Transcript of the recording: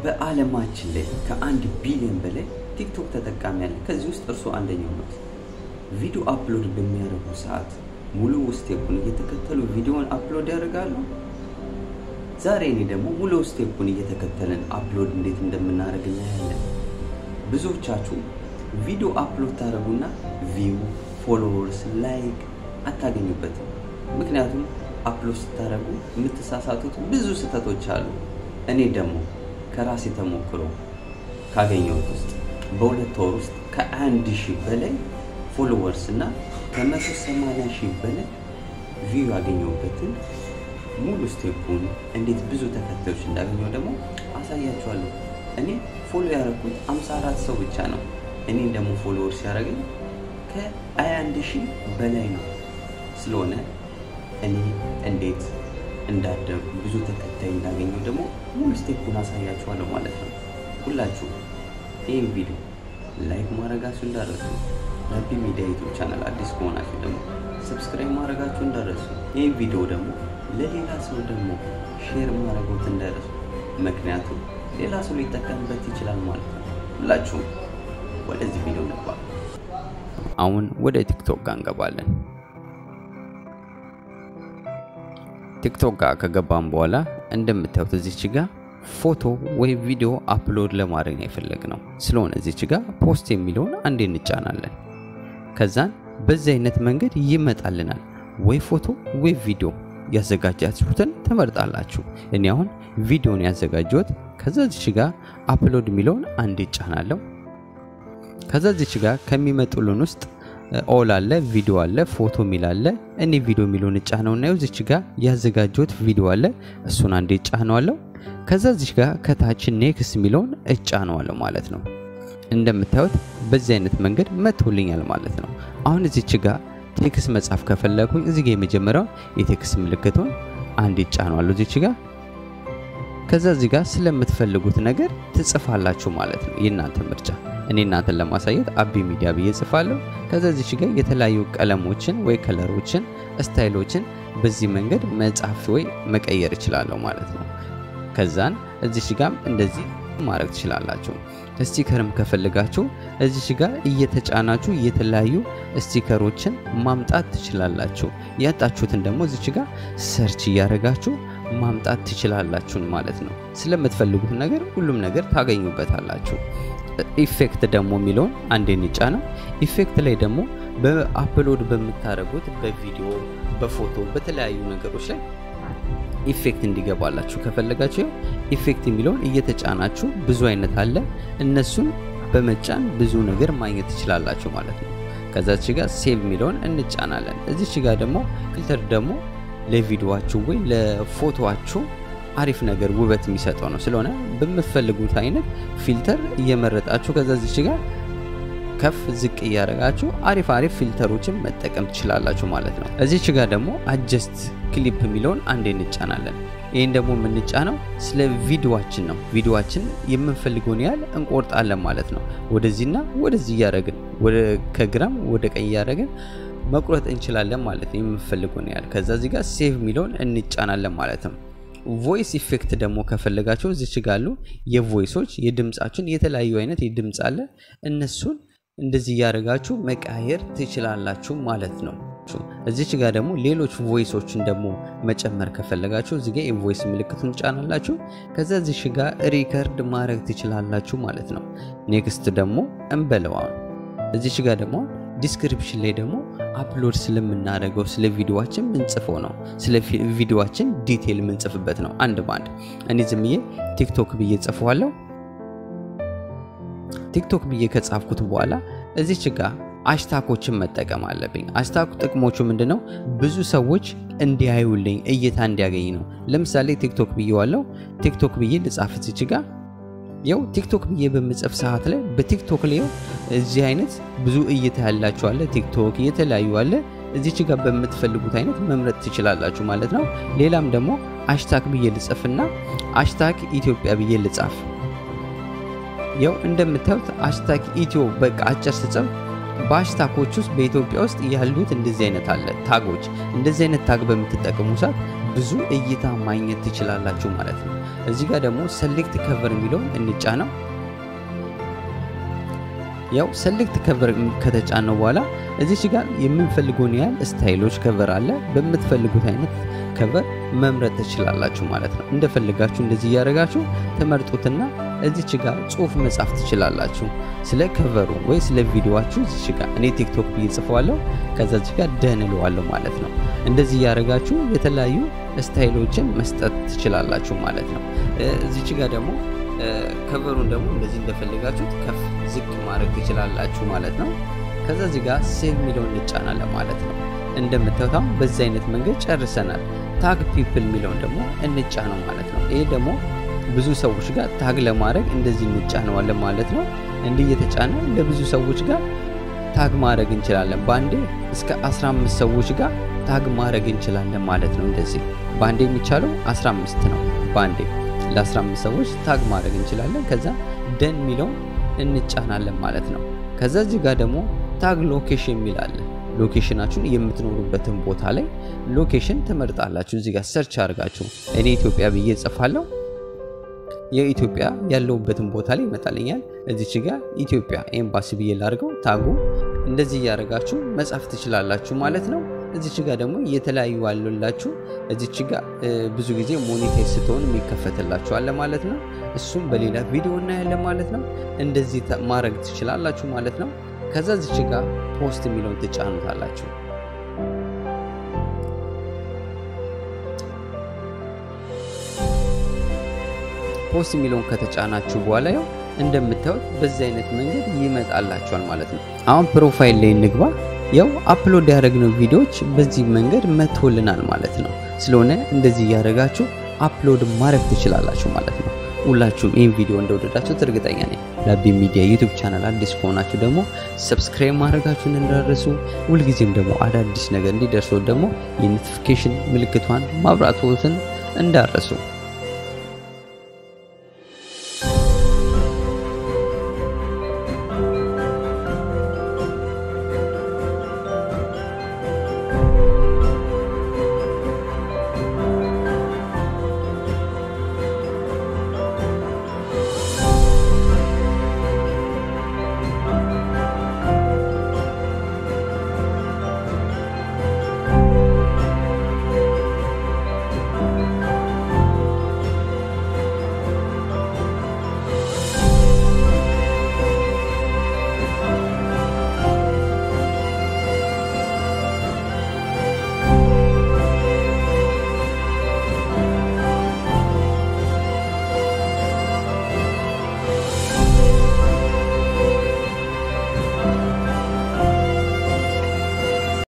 በዓለማችን ላይ ከአንድ ቢሊዮን በላይ ቲክቶክ ተጠቃሚ ያለ ከዚህ ውስጥ እርሱ አንደኛው ነው። ቪዲዮ አፕሎድ በሚያደርጉ ሰዓት ሙሉ ስቴፑን እየተከተሉ ቪዲዮውን አፕሎድ ያደርጋሉ። ዛሬ እኔ ደግሞ ሙሉ ስቴፑን እየተከተልን አፕሎድ እንዴት እንደምናደርግ እናያለን። ብዙዎቻችሁ ቪዲዮ አፕሎድ ታደርጉና ቪው፣ ፎሎወርስ፣ ላይክ አታገኙበትም። ምክንያቱም አፕሎድ ስታደርጉ የምትሳሳቱት ብዙ ስህተቶች አሉ። እኔ ደግሞ ከራሴ ተሞክሮ ካገኘሁት ውስጥ በሁለት ወር ውስጥ ከአንድ ሺህ በላይ ፎሎወርስ እና ከመቶ ሰማንያ ሺህ በላይ ቪው ያገኘሁበትን ሙሉ ስቴፑን እንዴት ብዙ ተከታዮች እንዳገኘው ደግሞ አሳያችኋለሁ። እኔ ፎሎ ያደረኩት 54 ሰው ብቻ ነው። እኔን ደግሞ ፎሎወርስ ያደረገኝ ከ21 ሺህ በላይ ነው። ስለሆነ እኔ እንዴት እንዳደጉ ብዙ ተከታይ እንዳገኘው ደግሞ ሙሉ ስቴፑን አሳያችኋለሁ ማለት ነው። ሁላችሁ ይህን ቪዲዮ ላይክ ማድረጋችሁ እንዳረሱ፣ ረቢ ሚዲያ ዩቱብ ቻናል አዲስ ከሆናችሁ ደግሞ ሰብስክራይብ ማድረጋችሁ እንዳረሱ፣ ይህን ቪዲዮ ደግሞ ለሌላ ሰው ደግሞ ሼር ማድረጎት እንዳረሱ። ምክንያቱም ሌላ ሰው ሊጠቀምበት ይችላል ማለት ነው። ሁላችሁም ወደዚህ ቪዲዮ ነባ። አሁን ወደ ቲክቶክ ጋር እንገባለን። ቲክቶክ ጋር ከገባን በኋላ እንደምታዩት እዚች ጋር ፎቶ ወይ ቪዲዮ አፕሎድ ለማድረግ ነው የፈለግነው። ስለሆነ እዚች ጋር ፖስት የሚለውን አንዴ እንጫናለን። ከዛን በዚህ አይነት መንገድ ይመጣልናል። ወይ ፎቶ ወይ ቪዲዮ ያዘጋጃችሁትን ትመርጣላችሁ። እኔ አሁን ቪዲዮን ያዘጋጀሁት። ከዛ እዚች ጋር አፕሎድ የሚለውን አንዴ እጫናለሁ። ከዛ እዚች ጋር ከሚመጡልን ውስጥ ኦል አለ፣ ቪዲዮ አለ፣ ፎቶ የሚል አለ። እኔ ቪዲዮ የሚለውን እጫነው እና እዚች ጋር ያዘጋጀሁት ቪዲዮ አለ። እሱን አንዴ እጫነዋለሁ። ከዛ እዚች ጋር ከታች ኔክስት የሚለውን እጫነዋለሁ ማለት ነው። እንደምታዩት በዚህ አይነት መንገድ መጥቶልኛል ማለት ነው። አሁን እዚች ጋር ቴክስት መጻፍ ከፈለኩኝ እዚህ ጋር የመጀመሪያው የቴክስት ምልክቱን አንድ እጫነዋለሁ እዚች ጋር ከዛ እዚህ ጋር ስለምትፈልጉት ነገር ትጽፋላችሁ ማለት ነው። የእናንተ ምርጫ። እኔ እናንተን ለማሳየት አቢ ሚዲያ ብዬ ጽፋለሁ። ከዛ እዚች ጋር የተለያዩ ቀለሞችን ወይ ከለሮችን፣ ስታይሎችን በዚህ መንገድ መጻፍ ወይ መቀየር እችላለሁ ማለት ነው። ከዛን እዚች ጋር እንደዚህ ማድረግ ትችላላችሁ። ስቲከርም ከፈልጋችሁ እዚች ጋር እየተጫናችሁ የተለያዩ ስቲከሮችን ማምጣት ትችላላችሁ። ያጣችሁትን ደግሞ እዚች ጋር ሰርች እያደረጋችሁ ማምጣት ትችላላችሁ ማለት ነው። ስለምትፈልጉት ነገር ሁሉም ነገር ታገኙበታላችሁ። ኢፌክት ደግሞ የሚለውን አንዴ እንጫ ነው። ኢፌክት ላይ ደግሞ በአፕሎድ በምታደርጉት በቪዲዮ በፎቶ በተለያዩ ነገሮች ላይ ኢፌክት እንዲገባላችሁ ከፈለጋችሁ ኢፌክት የሚለውን እየተጫናችሁ ብዙ አይነት አለ። እነሱን በመጫን ብዙ ነገር ማግኘት ትችላላችሁ ማለት ነው። ከዛች ጋር ሴቭ የሚለውን እንጫናለን። እዚች ጋር ደግሞ ፊልተር ደግሞ ለቪዲዮዋችሁ ወይ ለፎቶዋችሁ አሪፍ ነገር ውበት የሚሰጠው ነው። ስለሆነ በምትፈልጉት አይነት ፊልተር እየመረጣችሁ ከዛ ዚች ጋር ከፍ ዝቅ እያደረጋችሁ አሪፍ አሪፍ ፊልተሮችን መጠቀም ትችላላችሁ ማለት ነው። እዚች ጋር ደግሞ አጀስት ክሊፕ የሚለውን አንዴ እንጫናለን። ይህን ደግሞ የምንጫነው ስለ ቪዲዮዋችን ነው። ቪዲዮዋችን የምንፈልገውን ያህል እንቆርጣለን ማለት ነው። ወደዚህና ወደዚህ እያደረግን ከግራም ወደ ቀኝ እያደረግን መቁረጥ እንችላለን ማለት ነው። የምንፈልገውን ያህል ከዛ እዚህ ጋር ሴቭ የሚለውን እንጫናለን ማለት ነው። ቮይስ ኢፌክት ደግሞ ከፈለጋቸው እዚች ጋሉ የቮይሶች የድምፃችን የተለያዩ አይነት የድምፅ አለ እነሱን እንደዚህ እያደረጋችሁ መቃየር ትችላላችሁ ማለት ነው። እዚች ጋር ደግሞ ሌሎች ቮይሶችን ደግሞ መጨመር ከፈለጋችሁ እዚህ ጋር የቮይስ ምልክቱን ጫናላችሁ። ከዛ እዚች ጋር ሪከርድ ማድረግ ትችላላችሁ ማለት ነው። ኔክስት ደግሞ እንበለዋል። እዚች ጋር ደግሞ ዲስክሪፕሽን ላይ ደግሞ አፕሎድ ስለምናደርገው ስለ ቪዲዮዋችን ምንጽፈው ነው። ስለ ቪዲዮዋችን ዲቴል ምንጽፍበት ነው። አንድ በአንድ እኔ ዝምዬ ቲክቶክ ብዬ ጽፈዋለሁ። ቲክቶክ ብዬ ከጻፍኩት በኋላ እዚች ጋር አሽታኮችን መጠቀም አለብኝ። አሽታክ ጥቅሞቹ ምንድነው? ብዙ ሰዎች እንዲያዩልኝ እይታ እንዲያገኝ ነው። ለምሳሌ ቲክቶክ ብዬ ዋለው ቲክቶክ ብዬ ልጻፍ እዚች ጋር ያው ቲክቶክ ብዬ በምጽፍ ሰዓት ላይ በቲክቶክ ላይ እዚህ አይነት ብዙ እይታ ያላችሁ አለ። ቲክቶክ የተለያዩ አለ። እዚች ጋር በምትፈልጉት አይነት መምረጥ ትችላላችሁ ማለት ነው። ሌላም ደግሞ አሽታክ ብዬ ልጽፍና አሽታክ ኢትዮጵያ ብዬ ልጻፍ። ያው እንደምታዩት አሽታክ ኢትዮ በቃ አጭር ስጽፍ በአሽታኮች ውስጥ በኢትዮጵያ ውስጥ ያሉት እንደዚህ አይነት አለ ታጎች። እንደዚህ አይነት ታግ በምትጠቀሙ ሰዓት ብዙ እይታ ማግኘት ትችላላችሁ ማለት ነው። እዚህ ጋር ደግሞ ሰሌክት ከቨር የሚለውን እንጫነው። ያው ሰሌክት ከቨር ከተጫነው በኋላ እዚች ጋር የምንፈልገውን ያህል ስታይሎች ከቨር አለ። በምትፈልጉት አይነት ከቨር መምረጥ ትችላላችሁ ማለት ነው። እንደፈልጋችሁ እንደዚህ እያደረጋችሁ ተመርጡትና እዚች ጋር ጽሁፍ መጻፍ ትችላላችሁ ስለ ከቨሩ ወይ ስለ ቪዲዮዋችሁ። እዚች ጋር እኔ ቲክቶክ ብዬ ጽፈዋለሁ። ከዛ እዚች ጋር ደን እለዋለሁ ማለት ነው። እንደዚህ እያደረጋችሁ የተለያዩ ስታይሎችን መስጠት ትችላላችሁ ማለት ነው። እዚች ጋር ደግሞ ከቨሩን ደግሞ እንደዚህ እንደፈለጋችሁት ከፍ ዝቅ ማድረግ ትችላላችሁ ማለት ነው። ከዛ እዚህ ጋር ሴቭ የሚለውን እንጫናለን ማለት ነው። እንደምታዩት በዚህ አይነት መንገድ ጨርሰናል። ታግ ፒፕል የሚለውን ደግሞ እንጫነው ማለት ነው። ይሄ ደግሞ ብዙ ሰዎች ጋር ታግ ለማድረግ እንደዚህ እንጫነዋለን ማለት ነው። እንዲህ እየተጫነ ለብዙ ሰዎች ጋር ታግ ማድረግ እንችላለን። በአንዴ እስከ 15 ሰዎች ጋር ታግ ማድረግ እንችላለን ማለት ነው። እንደዚህ በአንዴ የሚቻለው 15 ነው። በአንዴ ለ15 ሰዎች ታግ ማድረግ እንችላለን። ከዛ ደን የሚለውን እንጫናለን ማለት ነው። ከዛ እዚህ ጋር ደግሞ ታግ ሎኬሽን የሚል አለ። ሎኬሽናችሁን የምትኖሩበትን ቦታ ላይ ሎኬሽን ትመርጣላችሁ። እዚህ ጋር ሰርች አድርጋችሁ እኔ ኢትዮጵያ ብዬ ጽፋለሁ። የኢትዮጵያ ያለውበትን ቦታ ላይ ይመጣልኛል። እዚች ጋር ኢትዮጵያ ኤምባሲ ብዬ ላድርገው። ታጉ እንደዚህ እያደረጋችሁ መጻፍ ትችላላችሁ ማለት ነው። እዚች ጋር ደግሞ የተለያዩ አሉላችሁ። እዚች ጋር ብዙ ጊዜ ሞኔታይዝ ስትሆን የሚከፈትላችኋል ማለት ነው። እሱም በሌላ ቪዲዮ እናያለን ማለት ነው። እንደዚህ ማድረግ ትችላላችሁ ማለት ነው። ከዛ እዚች ጋር ፖስት የሚለውን ትጫኑታላችሁ። ፖስት የሚለውን ከተጫናችሁ በኋላ ያው እንደምታዩት በዚህ አይነት መንገድ ይመጣላችኋል ማለት ነው። አሁን ፕሮፋይል ላይ እንግባ። ያው አፕሎድ ያደረግነው ቪዲዮዎች በዚህ መንገድ መቶልናል ማለት ነው። ስለሆነ እንደዚህ እያደረጋችሁ አፕሎድ ማድረግ ትችላላችሁ ማለት ነው። ሁላችሁም ይህን ቪዲዮ እንደወደዳችሁት እርግጠኛ ነኝ። ላቢ ሚዲያ ዩቱብ ቻናል አዲስ ከሆናችሁ ደግሞ ሰብስክራይብ ማድረጋችሁን እንዳረሱ፣ ሁልጊዜም ደግሞ አዳዲስ ነገር እንዲደርሰው ደግሞ የኖቲፊኬሽን ምልክቷን ማብራቶትን እንዳረሱ